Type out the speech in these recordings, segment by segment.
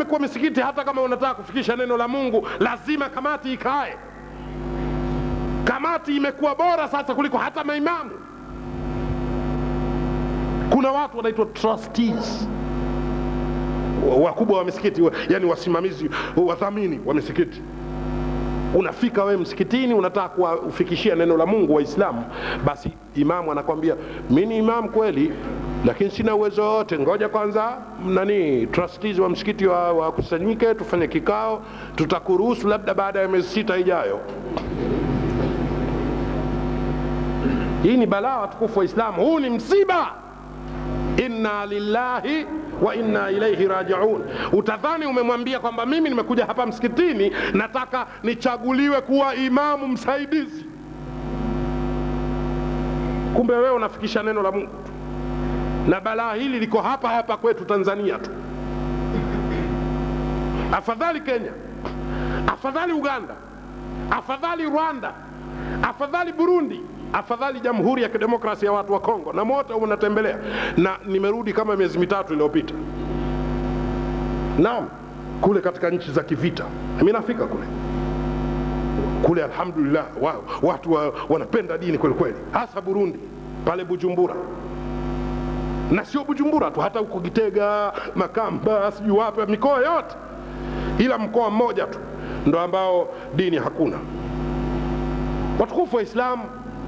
imekuwa misikiti hata kama unataka kufikisha neno la mungu lazima kamati ikae kamati imekuwa bora sasa kuliko hata maimamu kuna watu wanaitwa trustees wakubwa wa misikiti wa- yani wasimamizi wadhamini wa misikiti unafika wewe msikitini unataka kuwafikishia neno la mungu waislamu basi imamu anakwambia mi ni imamu kweli lakini sina uwezo wote ngoja kwanza nani trustees wa msikiti wa- wakusanyike tufanye kikao tutakuruhusu labda baada ya miezi sita ijayo hii ni balaa watukufu wa islamu huu ni msiba inna lillahi wa inna ilaihi rajiun utadhani umemwambia kwamba mimi nimekuja hapa msikitini nataka nichaguliwe kuwa imamu msaidizi kumbe wewe unafikisha neno la mungu tu na balaa hili liko hapa hapa kwetu tanzania tu afadhali kenya afadhali uganda afadhali rwanda afadhali burundi afadhali jamhuri ya kidemokrasi ya watu wa kongo na mote unatembelea na nimerudi kama miezi mitatu iliyopita naam kule katika nchi za kivita mi nafika kule kule alhamdulillah wa, watu wa, wanapenda dini kweli kweli hasa burundi pale bujumbura na sio bujumbura tu hata huko gitega makamba sijui wapi mikoa yote ila mkoa mmoja tu ndo ambao dini hakuna watukufu wa islamu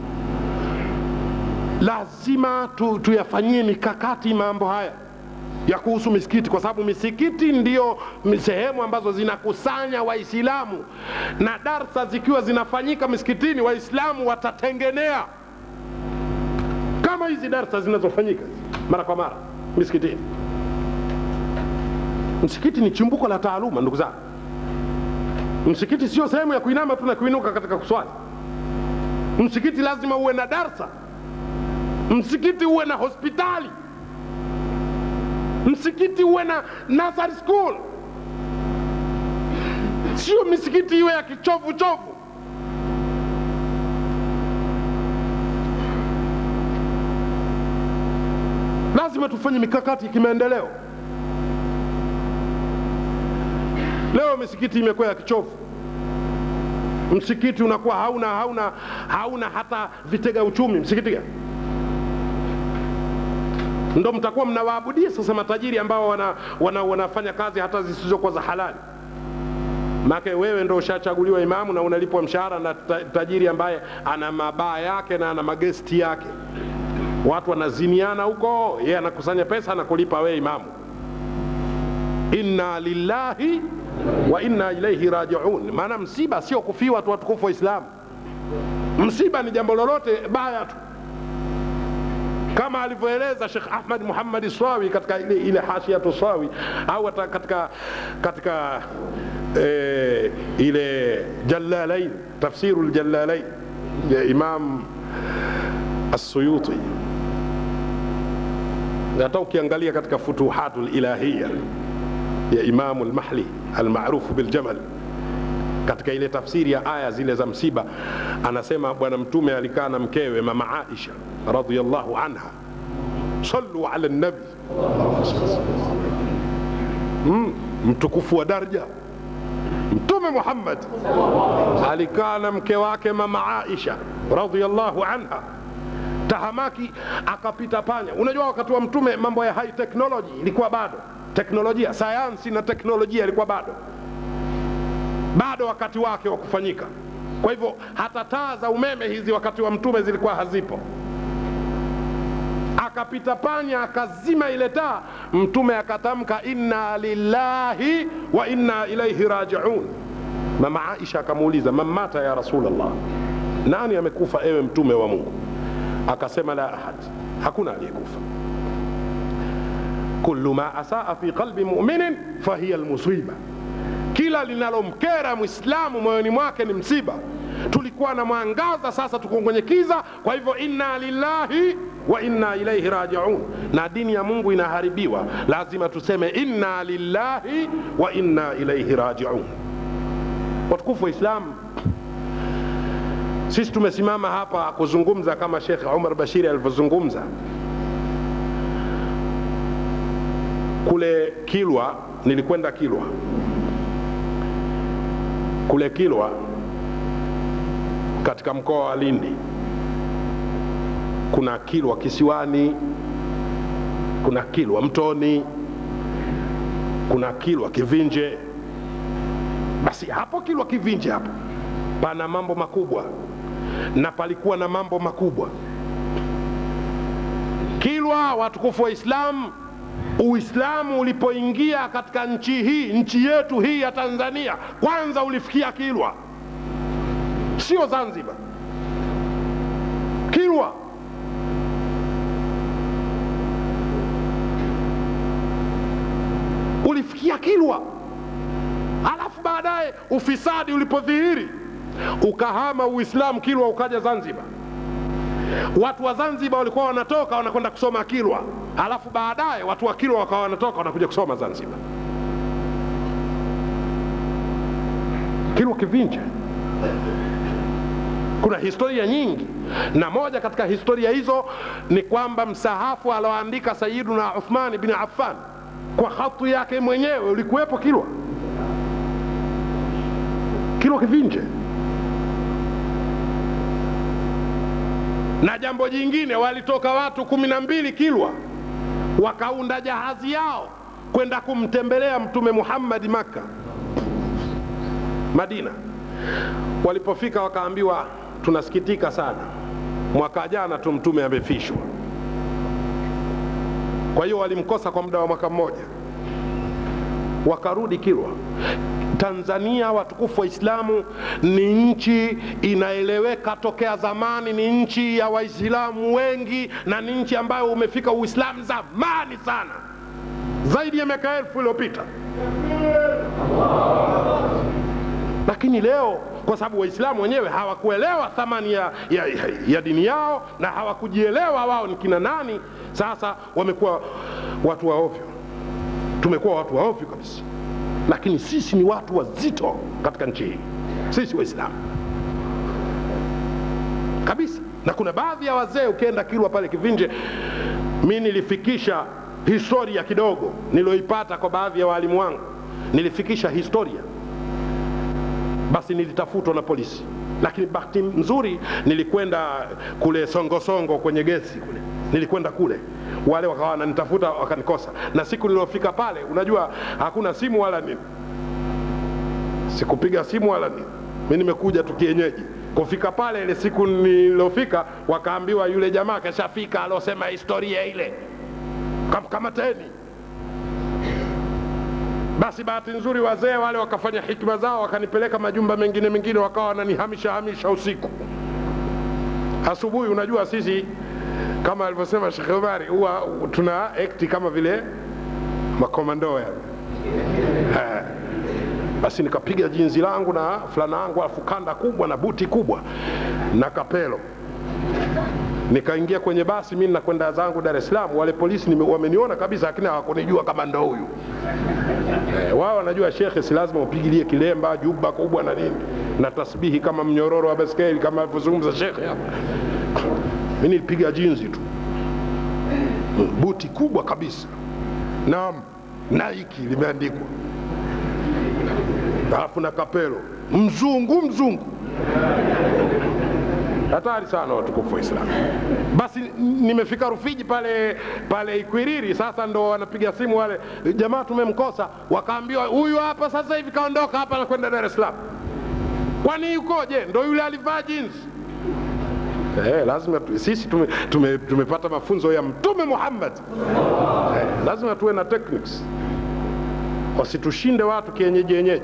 lazima tu, tuyafanyie mikakati mambo haya ya kuhusu misikiti kwa sababu misikiti ndio sehemu ambazo zinakusanya waislamu na darsa zikiwa zinafanyika misikitini waislamu watatengenea kama hizi darsa zinazofanyika mara kwa mara misikitini msikiti ni chimbuko la taaluma ndugu zangu msikiti sio sehemu ya kuinama tu na kuinuka katika kuswali msikiti lazima uwe na darsa msikiti uwe na hospitali msikiti uwe na nursery school sio misikiti iwe ya kichovu chovu lazima tufanye mikakati ya kimaendeleo leo misikiti imekuwa ya kichovu msikiti unakuwa hauna hauna hauna hata vitega uchumi msikiti gani ndo mtakuwa mnawaabudia sasa matajiri ambao wana, wana, wanafanya kazi hata zisizokuwa za halali make wewe ndo ushachaguliwa imamu na unalipwa mshahara na ta- tajiri ambaye ana mabaa yake na ana magesti yake watu wanaziniana huko yeye anakusanya pesa na kulipa wewe imamu inna lillahi wa inna ilaihi rajiun maana msiba sio kufiwa tu watukufu wa islamu msiba ni jambo lolote baya tu kama alivyoeleza Sheikh Ahmad Muhammad Swawi katika ile, ile hashiatu Swawi au hata katika katika e, ile Jalalain tafsiru Jalalain ya Imam As-Suyuti na hata ukiangalia katika Futuhatul Ilahiyya ya Imam Al-Mahli almaarufu biljamal katika ile tafsiri ya aya zile za msiba anasema bwana mtume alikaa na mkewe mama aisha radhiallahu anha sallu ala nabi mm, mtukufu wa darja mtume muhammad alikaa na mke wake mama aisha radhiallahu anha tahamaki akapita panya unajua wakati wa mtume mambo ya high technology ilikuwa bado teknolojia sayansi na teknolojia ilikuwa bado bado wakati wake wa kufanyika kwa hivyo hata taa za umeme hizi wakati wa mtume zilikuwa hazipo akapita panya akazima ile taa mtume akatamka inna lillahi wa inna ilaihi rajiun mama aisha akamuuliza mamata ya rasulllah nani amekufa ewe mtume wa mungu akasema la ahad hakuna aliyekufa kullu ma asaa fi qalbi muminin fahiya lmusiba kila linalomkera mwislamu moyoni mwake ni msiba tulikuwa na mwangaza sasa tuko kwenye kiza kwa hivyo inna lillahi wa inna ilaihi rajiun na dini ya mungu inaharibiwa lazima tuseme inna lillahi wa inna ilaihi rajiun watukufu wa islamu sisi tumesimama hapa kuzungumza kama shekh umar bashiri alivyozungumza kule kilwa nilikwenda kilwa kule kilwa katika mkoa wa lindi kuna kilwa kisiwani kuna kilwa mtoni kuna kilwa kivinje basi hapo kilwa kivinje hapo pana mambo makubwa na palikuwa na mambo makubwa kilwa watukufu wa islamu uislamu ulipoingia katika nchi hii nchi yetu hii ya tanzania kwanza ulifikia kilwa sio zanzibar kilwa ulifikia kilwa alafu baadaye ufisadi ulipodhihiri ukahama uislamu kilwa ukaja zanzibar watu wa zanzibar walikuwa wanatoka wanakwenda kusoma kilwa alafu baadaye watu wa kilwa wakawa wanatoka wanakuja kusoma zanzibar kilwa kivinje kuna historia nyingi na moja katika historia hizo ni kwamba msahafu alioandika sayiduna uthmani bin affan kwa hatu yake mwenyewe ulikuwepo kilwa kilwa kivinje na jambo jingine walitoka watu kumi na mbili kilwa wakaunda jahazi yao kwenda kumtembelea mtume muhammadi makka madina walipofika wakaambiwa tunasikitika sana mwaka jana tu mtume amefishwa kwa hiyo walimkosa kwa muda wa mwaka mmoja wakarudi kilwa tanzania watukufu wa islamu ni nchi inaeleweka tokea zamani ni nchi ya waislamu wengi na ni nchi ambayo umefika uislamu zamani sana zaidi ya miaka elfu iliyopita lakini leo kwa sababu waislamu wenyewe hawakuelewa thamani ya, ya, ya, ya dini yao na hawakujielewa wao ni kina nani sasa wamekuwa watu wa ovyo tumekuwa watu wa ovyo kabisa lakini sisi ni watu wazito katika nchi hii sisi waislamu kabisa na kuna baadhi ya wazee ukienda kilwa pale kivinje mi nilifikisha historia kidogo nilioipata kwa baadhi ya waalimu wangu nilifikisha historia basi nilitafutwa na polisi lakini bahati nzuri nilikwenda kule songosongo kwenye gesi kule nilikwenda kule wale wakawa wananitafuta wakanikosa na siku niliyofika pale unajua hakuna simu wala nini sikupiga simu wala nini mi nimekuja tu kienyeji kufika pale ile siku nilofika wakaambiwa yule jamaa kashafika aliosema historia ile kamkamateni basi bahati nzuri wazee wale wakafanya hikma zao wakanipeleka majumba mengine mengine wakawa wananihamisha hamisha usiku asubuhi unajua sisi kama alivyosema Sheikh Omari huwa tuna ekti kama vile makomando yani. Basi nikapiga jinzi langu na fulana yangu alafu kanda kubwa na buti kubwa na kapelo nikaingia kwenye basi mi nakwenda zangu Dar es Salaam. Wale polisi nime, wameniona kabisa, lakini hawakunijua kama ndo huyu e, wao wanajua shekhe, si lazima upigilie kilemba juba kubwa na nini na tasbihi kama mnyororo wa baskeli kama alivyozungumza shekhe hapa mi nilipiga jinzi tu buti kubwa kabisa naam naiki limeandikwa alafu na kapelo mzungu mzungu hatari sana watukufu wa Islam. Basi nimefika Rufiji pale pale Ikwiriri, sasa ndo wanapiga simu wale jamaa, tumemkosa. Wakaambiwa huyu hapa sasa hivi kaondoka hapa na kwenda Dar es Salaam. Kwani yukoje? Ndo yule alivaa jeans Eh, lazima tu, sisi tume, tume, tumepata mafunzo ya Mtume Muhammad eh, lazima tuwe na techniques, wasitushinde watu kienyeji yenyeji.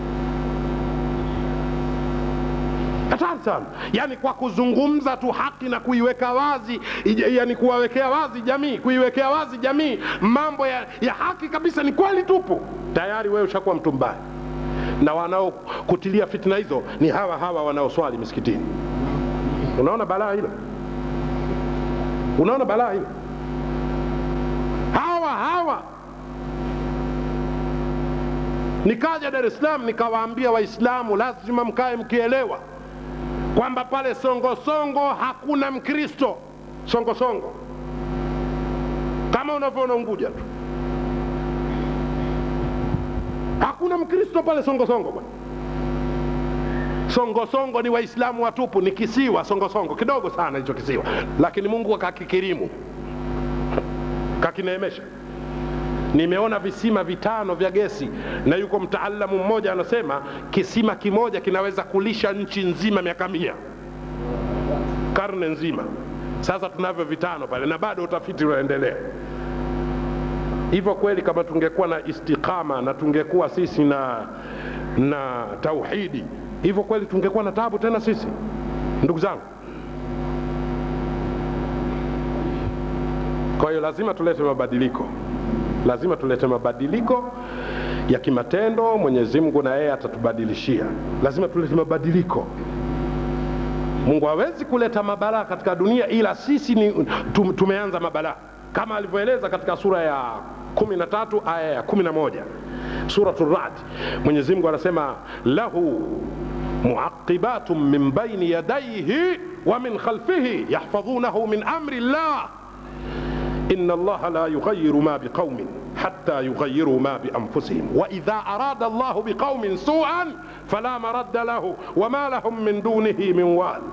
Hatari sana, yani kwa kuzungumza tu haki na kuiweka wazi, yani kuwawekea wazi jamii, kuiwekea wazi jamii mambo ya, ya haki kabisa, ni kweli tupu, tayari wewe ushakuwa mtu mbaya, na wanaokutilia fitna hizo ni hawa hawa wanaoswali misikitini. Unaona balaa hilo? Unaona balaa hilo? Hawa hawa nikaja Dar es Salaam nikawaambia Waislamu lazima mkae mkielewa kwamba pale Songosongo hakuna Mkristo Songosongo, kama unavyoona Unguja tu. hakuna mkristo pale songosongo bwana songosongo ni waislamu watupu ni kisiwa songosongo kidogo sana hicho kisiwa lakini mungu akakikirimu kakineemesha nimeona visima vitano vya gesi na yuko mtaalamu mmoja anasema kisima kimoja kinaweza kulisha nchi nzima miaka mia karne nzima sasa tunavyo vitano pale na bado utafiti unaendelea hivyo kweli kama tungekuwa na istiqama na tungekuwa sisi na na tauhidi hivyo kweli tungekuwa na tabu tena sisi ndugu zangu kwa hiyo lazima tulete mabadiliko lazima tulete mabadiliko ya kimatendo mwenyezi mungu na yeye atatubadilishia lazima tulete mabadiliko mungu hawezi kuleta mabalaa katika dunia ila sisi ni tum, tumeanza mabalaa kama alivyoeleza katika sura ya 13 aya ya 11 suratu rad mwenyezi mungu anasema lahu muaqibatun min baini yadaihi wa min khalfihi yahfadhunahu min amri llah إن الله لا يغير ما بقوم حتى يغيروا ما بأنفسهم وإذا أراد الله بقوم سوءا فلا مرد له وما لهم من دونه من وال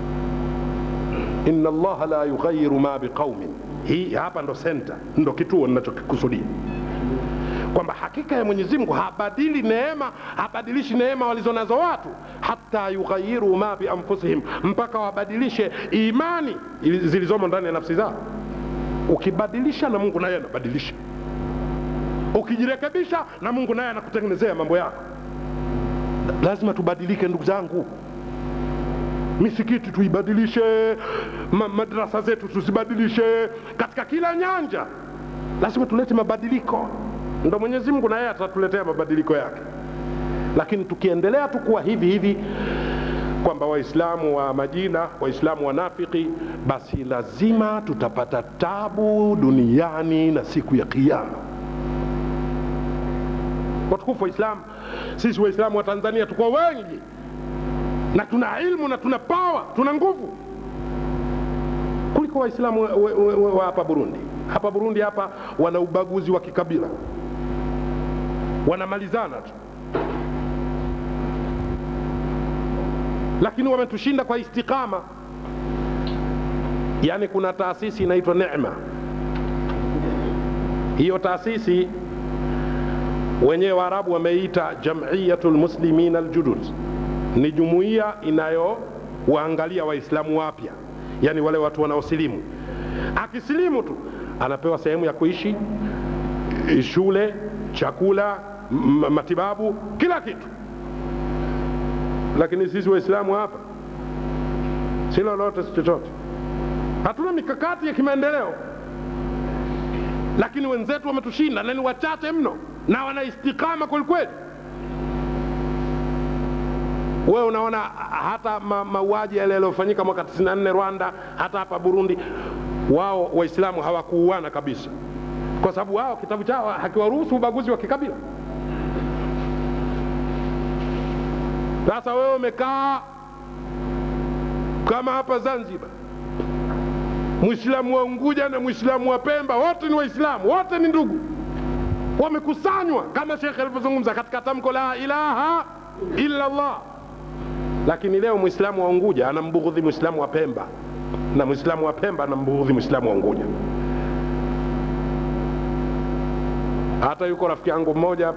إن الله لا يغير ما بقوم hii hapa ndo senta ndo kituo ninachokikusudia kwamba hakika ya mwenyezi mungu habadili neema habadilishi neema walizonazo watu hata yughayiru ma bianfusihim mpaka wabadilishe imani zilizomo ndani ya nafsi zao ukibadilisha na mungu naye anabadilisha ukijirekebisha na mungu naye anakutengenezea mambo yako lazima tubadilike ndugu zangu misikiti tuibadilishe ma, madrasa zetu tuzibadilishe katika kila nyanja lazima tulete mabadiliko ndo mwenyezi mungu naye atatuletea mabadiliko yake lakini tukiendelea tu kuwa hivi hivi kwamba waislamu wa majina waislamu wanafiki basi lazima tutapata tabu duniani na siku ya kiama watukufu waislamu sisi waislamu wa tanzania tuko wengi na tuna ilmu na tuna pawa tuna nguvu kuliko waislamu wa, wa, wa, wa hapa burundi hapa burundi hapa wana ubaguzi wa kikabila wanamalizana tu lakini wametushinda kwa istiqama yaani kuna taasisi inaitwa nema hiyo taasisi wenyewe waarabu wameita jamiyatu lmuslimin aljudud ni jumuiya inayowaangalia waislamu wapya yaani wale watu wanaosilimu akisilimu tu anapewa sehemu ya kuishi shule chakula matibabu kila kitu lakini sisi waislamu hapa si lolote si chochote hatuna mikakati ya kimaendeleo lakini wenzetu wametushinda na ni wachache mno na wana istikama kwelikweli wewe unaona hata ma, mauaji yale yaliyofanyika mwaka 94 rwanda hata hapa burundi wao waislamu hawakuuana kabisa kwa sababu wao kitabu chao hakiwaruhusu ubaguzi wa kikabila sasa wewe umekaa kama hapa zanzibar mwislamu wa unguja na mwislamu wa pemba wote ni waislamu wote ni ndugu wamekusanywa kama shekhe alivyozungumza katika tamko la ilaha illa llah lakini leo mwislamu wa unguja anambughudhi mwislamu wa pemba na mwislamu wa pemba anambughudhi mwislamu wa unguja hata yuko rafiki yangu mmoja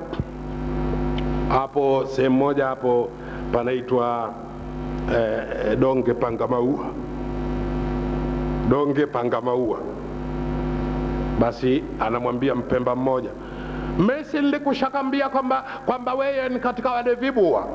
hapo sehemu moja hapo panaitwa eh, donge pangamaua donge pangamaua basi anamwambia mpemba mmoja mesi nilikushakambia kwamba kwamba weye ni katika wale vibua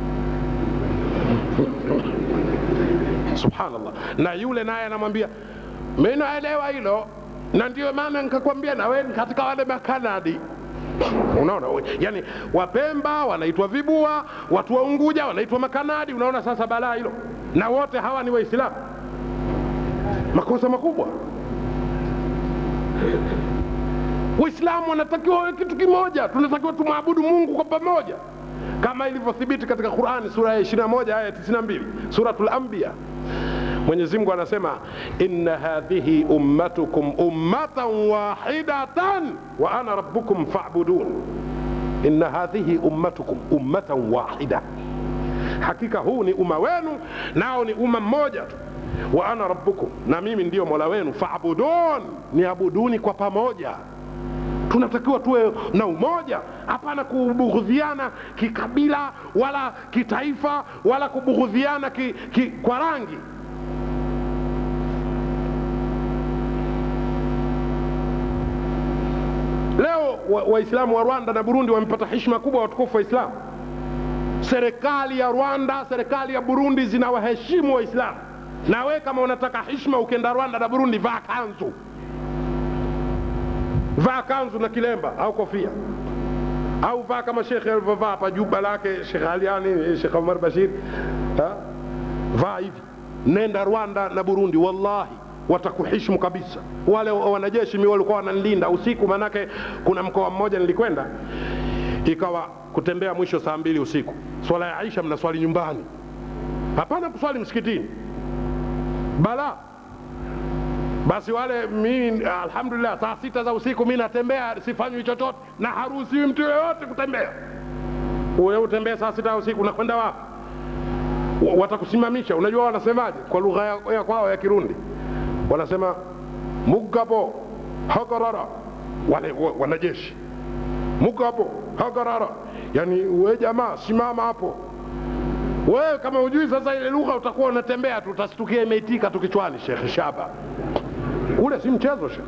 subhanallah na yule naye anamwambia mi naelewa hilo na ndio maana nikakwambia na wewe ni katika wale makanadi unaona yani wapemba wanaitwa vibua watu wa unguja wanaitwa makanadi unaona sasa balaa hilo na wote hawa ni waislamu makosa makubwa waislamu wanatakiwa wawe kitu kimoja tunatakiwa tumwabudu mungu kwa pamoja kama ilivyothibiti katika qurani sura ya 21 aya 92 suratul anbiya mwenyezi mungu anasema inna hadhihi ummatukum ummatan wahidatan wa ana rabbukum fabudun inna hadhihi ummatukum ummatan wahida hakika huu ni umma wenu nao ni umma mmoja tu wa ana rabbukum na mimi ndiyo mola wenu faabudun niabuduni kwa pamoja tunatakiwa tuwe na umoja hapana kubughudhiana kikabila wala kitaifa wala kubughudhiana ki, ki, kwa rangi leo waislamu wa, wa rwanda na burundi wamepata heshima kubwa watukufu waislamu serikali ya rwanda serikali ya burundi zinawaheshimu waislamu na we kama unataka heshima ukienda rwanda na burundi vaa kanzu vaa kanzu na kilemba au kofia au vaa kama shekhe alivyovaa hapa juba lake shekh aliani shekh omar bashir ha? vaa hivi nenda rwanda na burundi wallahi watakuheshimu kabisa wale wanajeshi mi walikuwa wananilinda usiku manake kuna mkoa mmoja nilikwenda ikawa kutembea mwisho saa mbili usiku swala ya aisha mnaswali nyumbani hapana kuswali msikitini bala basi wale mi alhamdulillah saa sita za usiku mi natembea sifanywi chochote na haruhusiwi mtu yoyote kutembea uwe utembee saa sita ya usiku unakwenda wapi watakusimamisha unajua wanasemaje kwa lugha ya, ya kwao ya kirundi wanasema mugabo hagarara wale wanajeshi mugabo hagarara yani we jamaa simama hapo wewe kama hujui sasa ile lugha utakuwa unatembea tu utastukia imeitika tu kichwani shekhe shaba ule si mchezo shekhe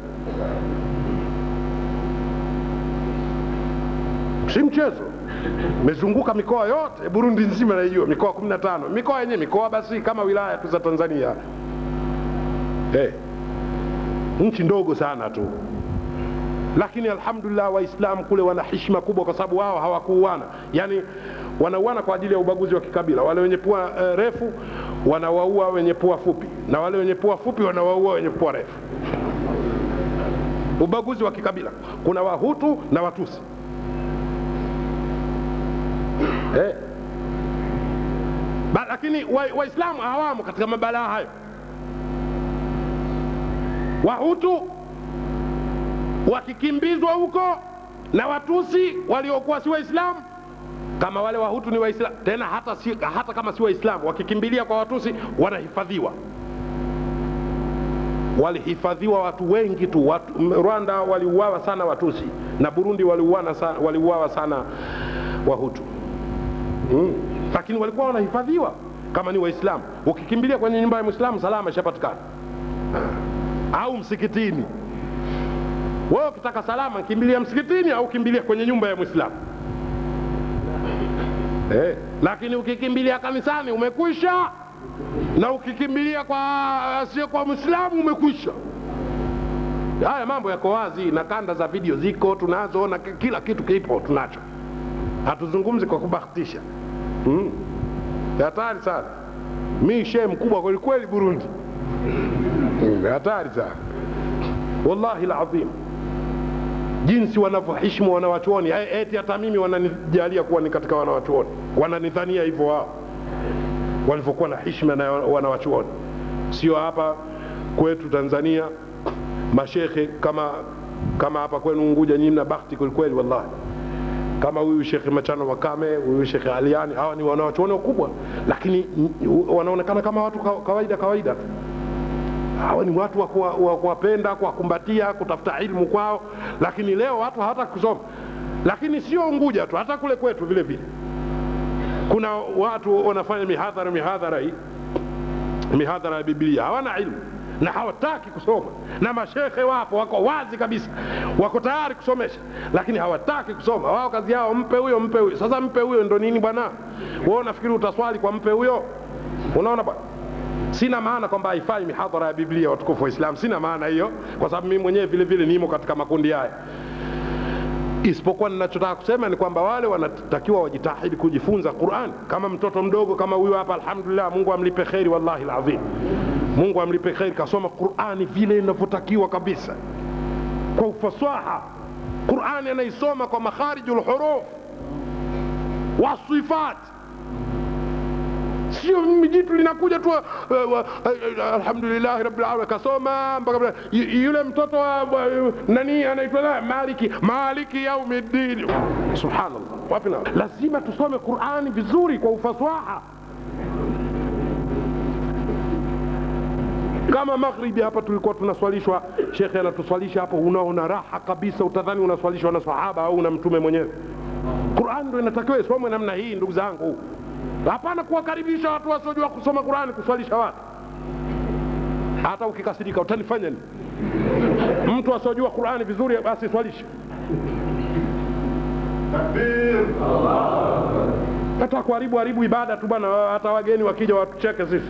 si mchezo mezunguka mikoa yote burundi nzima naijua mikoa kumi na tano mikoa yenyewe mikoa basi kama wilaya tu za tanzania hey. nchi ndogo sana tu lakini alhamdulillah waislamu kule wana heshima kubwa kwa sababu wao hawakuuana yani wanauana kwa ajili ya ubaguzi wa kikabila wale wenye pua uh, refu wanawaua wenye pua fupi na wale wenye pua fupi wanawaua wenye pua refu ubaguzi wa kikabila kuna wahutu na watusi eh. ba, lakini waislamu wa hawamo katika mabalaa hayo wahutu wakikimbizwa huko na watusi waliokuwa si waislamu kama wale wahutu ni waislamu tena hata, si, hata kama si waislamu wakikimbilia kwa watusi wanahifadhiwa walihifadhiwa watu wengi tu watu, rwanda waliuawa sana watusi na burundi waliuawa sana, waliuawa sana wahutu mm. lakini walikuwa wanahifadhiwa kama ni waislamu ukikimbilia kwenye nyumba ya mwislamu salama ishapatikana au msikitini wewe ukitaka salama kimbilia msikitini au kimbilia kwenye nyumba ya mwislamu eh, lakini ukikimbilia kanisani umekwisha na ukikimbilia kwa sio kwa mwislamu umekwisha haya mambo yako wazi na kanda za video ziko tunazo na kila kitu kipo tunacho hatuzungumzi kwa kubahatisha hmm. hatari sana mi shee mkubwa kwelikweli burundi hatari sana wallahi ladhim jinsi wanavyoheshimu wanawachuoni eti hata mimi wananijalia kuwa ni katika wanawachuoni wananidhania hivyo wao walivyokuwa na hishma na wanawachuoni sio hapa kwetu tanzania mashekhe kama kama hapa kwenu unguja nyinyi mna bahati kwelikweli wallahi kama huyu shekhe machano wakame huyu shekhe aliani hawa ni wanawachuoni wakubwa lakini wanaonekana kama watu kawaida kawaida tu hawa ni watu wa kuwapenda kuwakumbatia kutafuta ilmu kwao lakini leo watu hawataka kusoma lakini sio unguja tu hata kule kwetu vile vile kuna watu wanafanya mihadhara mihadhara hii mihadhara ya biblia hawana ilmu na hawataki kusoma na mashekhe wapo wako wazi kabisa wako tayari kusomesha lakini hawataki kusoma wao kazi yao mpe huyo mpe huyo sasa mpe huyo ndo nini bwana wewe unafikiri utaswali kwa mpe huyo unaona bwana sina maana kwamba haifai mihadhara ya biblia watukufu wa islam sina maana hiyo kwa sababu mimi mwenyewe vile vile nimo katika makundi haya isipokuwa ninachotaka kusema ni kwamba wale wanatakiwa wajitahidi kujifunza quran kama mtoto mdogo kama huyo hapa alhamdulillah mungu amlipe kheri wallahi lazim mungu amlipe kheri kasoma qurani vile inavyotakiwa kabisa kwa ufasaha qurani anaisoma kwa makhariju lhuruf wasifat sio mimi jitu linakuja tu uh, uh, uh, alhamdulillahi rabbil alamin kasoma mpaka y- yule mtoto wa wa- nani anaitwa na maliki maliki yaumiddin subhanallah wapi na lazima tusome qurani vizuri kwa ufasaha kama maghribi hapa tulikuwa tunaswalishwa shekhe anatuswalisha hapo unaona raha kabisa utadhani unaswalishwa na sahaba au na mtume mwenyewe qurani ndo inatakiwa isomwe namna hii ndugu zangu hapana kuwakaribisha watu wasiojua kusoma qurani kuswalisha watu hata ukikasirika utanifanya nini mtu asiojua qurani vizuri basi swalishe hata kuharibu haribu ibada tu bwana hata wageni wakija watucheke sisi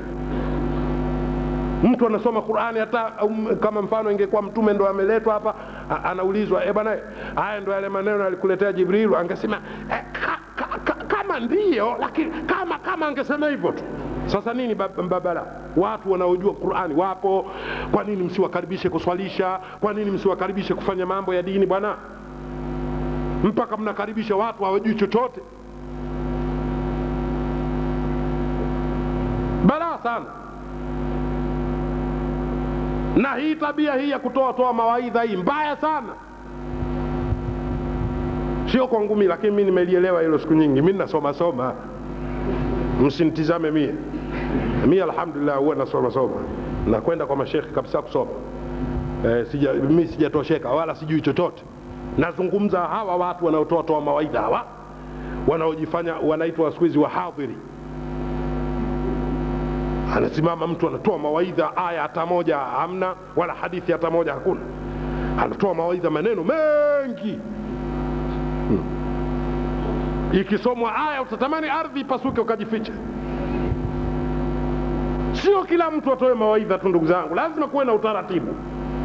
mtu anasoma qurani hata um, kama mfano ingekuwa mtume ndo ameletwa hapa a- anaulizwa e bwana haya ndo yale maneno alikuletea jibrilu angesema eh, ka, ka, ka, kama ndiyo lakini kama kama angesema hivyo tu sasa nini bab- mbabala watu wanaojua qurani wapo kwa nini msiwakaribishe kuswalisha kwa nini msiwakaribishe kufanya mambo ya dini bwana mpaka mnakaribisha watu hawajui chochote balaa sana na hii tabia hii ya kutoa toa mawaidha hii mbaya sana sio kwa ngumi lakini mi nimelielewa hilo siku nyingi mi nasoma soma msinitizame mie mi alhamdulillah huwa nasoma soma nakwenda kwa mashekhe kabisa kusoma eh, sija, mi sijatosheka wala sijui chochote nazungumza hawa watu wanaotoa toa mawaidha hawa wanaojifanya wanaitwa siku hizi wahadhiri anasimama mtu anatoa mawaidha aya hata moja hamna wala hadithi hata moja hakuna anatoa mawaidha maneno mengi hmm. ikisomwa aya utatamani ardhi ipasuke ukajificha sio kila mtu atoe mawaidha tu ndugu zangu lazima kuwe na utaratibu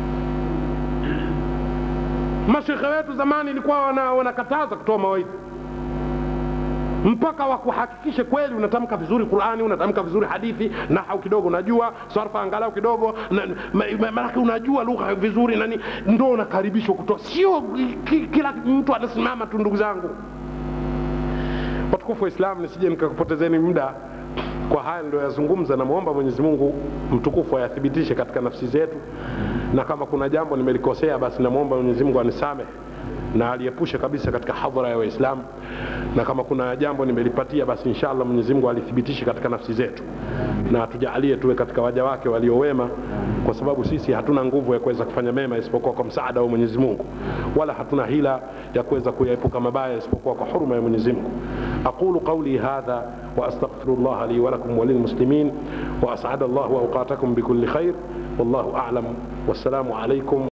mashekhe wetu zamani ilikuwa wana- wanakataza kutoa mawaidha mpaka wakuhakikishe kweli unatamka vizuri qurani unatamka vizuri hadithi nahau kidogo unajua sarfa angalau kidogo na- ma- ma- maanake unajua lugha vizuri nani ndo unakaribishwa kutoa sio ki, kila mtu anasimama tu ndugu zangu watukufu wa islam nisije nikakupotezeni muda kwa haya niliyoyazungumza namwomba mwenyezi mungu mtukufu ayathibitishe katika nafsi zetu na kama kuna jambo nimelikosea basi namwomba mwenyezi mungu anisamehe na aliepushe kabisa katika hadhara ya waislamu na kama kuna jambo nimelipatia basi inshallah mwenyezi mungu alithibitishe katika nafsi zetu na tujaalie tuwe katika waja wake waliowema kwa sababu sisi hatuna nguvu ya kuweza kufanya mema isipokuwa kwa msaada wa mwenyezi mungu wala hatuna hila ya kuweza kuyaepuka mabaya isipokuwa kwa huruma ya mwenyezi mungu aqulu qauli hadha واستغفر الله لي ولكم وللمسلمين واسعد الله اوقاتكم بكل خير والله اعلم والسلام عليكم